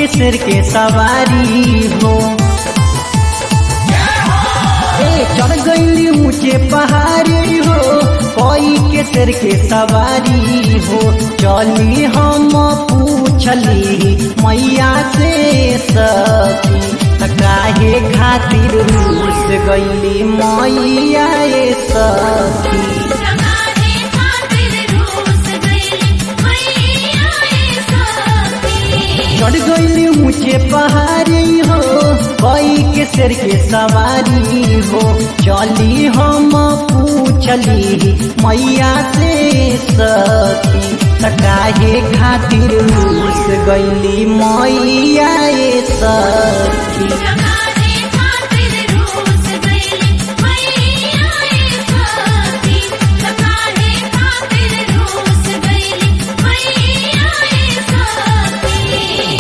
के सिर के सवारी हो ए चढ़ गईली ऊंचे पहाड़ी हो कोई के सिर के सवारी हो चली हम पूछली मैया से सती त काहे खातिर रूस गईली मैया ए सती सगारे खातिर रूस गईली मैया ए सती चढ़ गईली ऊंचे पहाड़ी हो कोई के सिर के सवारी हो चली हम पूछली मैया से सती त काहे खातिर रूस गईली मैया ए सती सगारे खातिर रूस गईली मैया ए सती सगारे खातिर रूस गईली मैया ए सती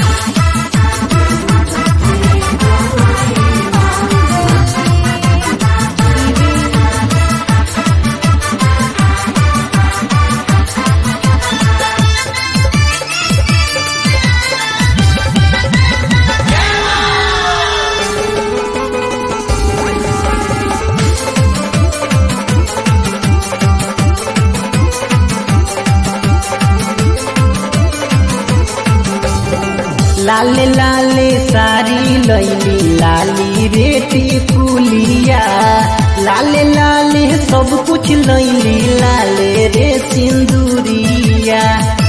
लाले लाले सारी लैली लाली रेटी कुलिया लाले लाले सब कुछ लैली लाले रे सिंदूरिया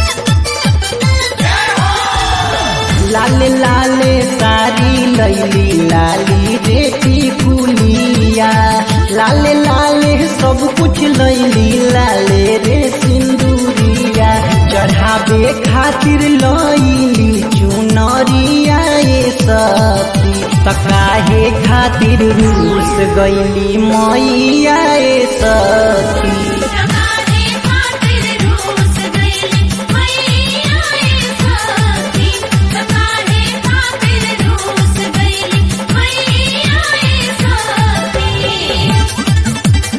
लाले लाले सारी लैली लाली रेटी कुलिया लाले लाले सब कुछ लैली लाले रे सिंदूरिया चढ़ावे खातिर लैली चुनरिया ए सती त काहे खातिर रूस गईली मैया ए सती सगारे खातिर रूस गईली मैया ए सती सगारे खातिर रूस गईली मैया ए सती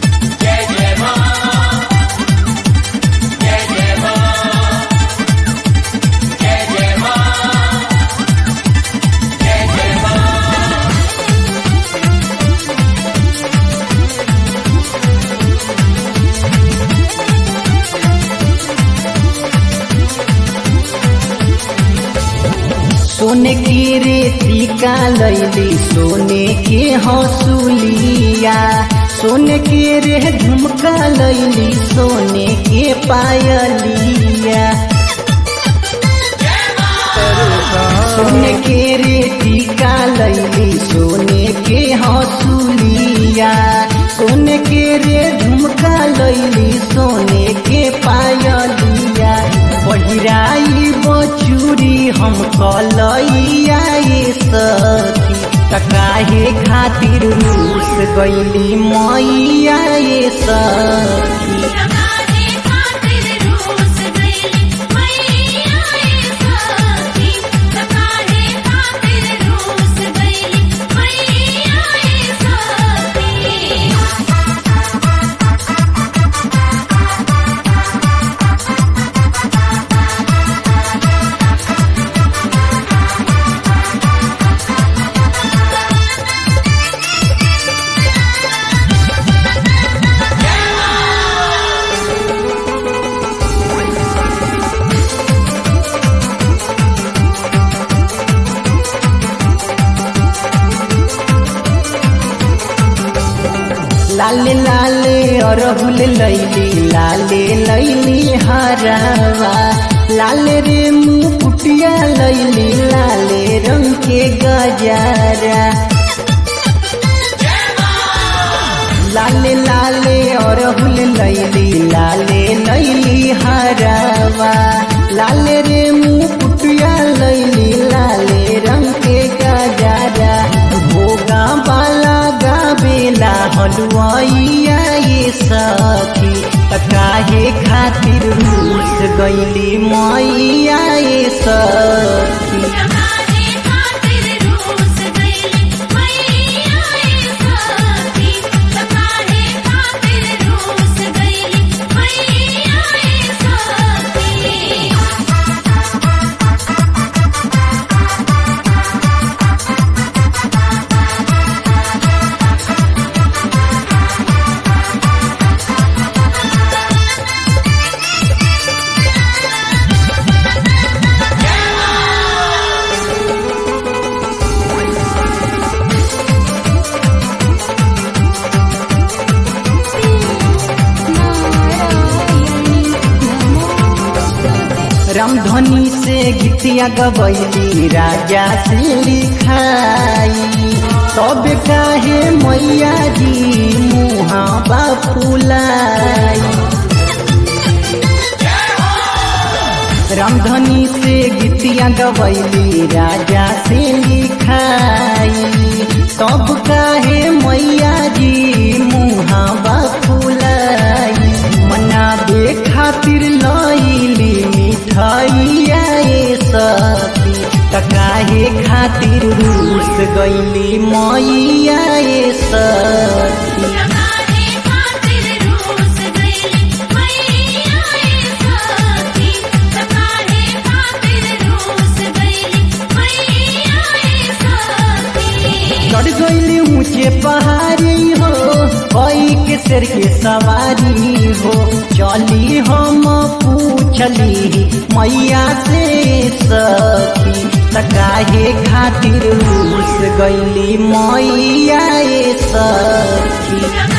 सोने की रेतिका लैली सोने के हौसुलिया सोने के रे झुमका लैली सोने के पायलिया सोने के रेतिका लैली सोने के हौसुलिया सोने के रे झुमका लैली सोने के पायलिया पहिराई बचूरी हम कलैया ए सखी त काहे खातिर रूस गईली मैया ए सखी सगारे खातिर रूस गईली मैया ए सती सगारे खातिर रूस गईली मैया ए सती। लाले लाले अरहुल लैली लाले रंग के गजरा लाले रे मुकुटिया लैली लाले रंग के गजरा भोगा बाला गावेला हलुआइया ये सखी त काहे खातिर रूस गईली मैया ए सखी सगारे खातिर रूस गईली मैया ए सती सगारे खातिर रूस गईली मैया ए सती। लाले लाले अरहुल लैली लाले लैली हरावा लाले रे मुकुटिया लैली लाले रंग के गजरा लाले लाले अरहुल लैली लाले लैली हरावा लाले रे मुकुटिया लैली लाले रंग के गजरा भोगा बाला गावेला हलुआइया ये सखी त काहे खातिर रूस गईली मैया ये सखी सगारे खातिर रूस गईली मैया ए सती सगारे खातिर रूस गईली मैया ए सती रामधनी से गीतिया गबैली राजा से लिखाई तब काहे मैया जी मुहा बापुलाई रामधनी से गीतिया गबैली राजा से लिखाई तब काहे मैया जी मुहा बापुलाई मनाबे खातिर लैली मिठाइया ए सखी त काहे खातिर रूस गईली मैया ए सखी काहे खातिर रूस गइली मैया ए सखी काहे खातिर रूस गइली मैया ए सखी चढ़ गईली ऊंचे पहाड़ी हो कोई के सिर के सवारी हो चली हम पूछली मैया से सखी त काहे खातिर रूस गईली मैया ए सखी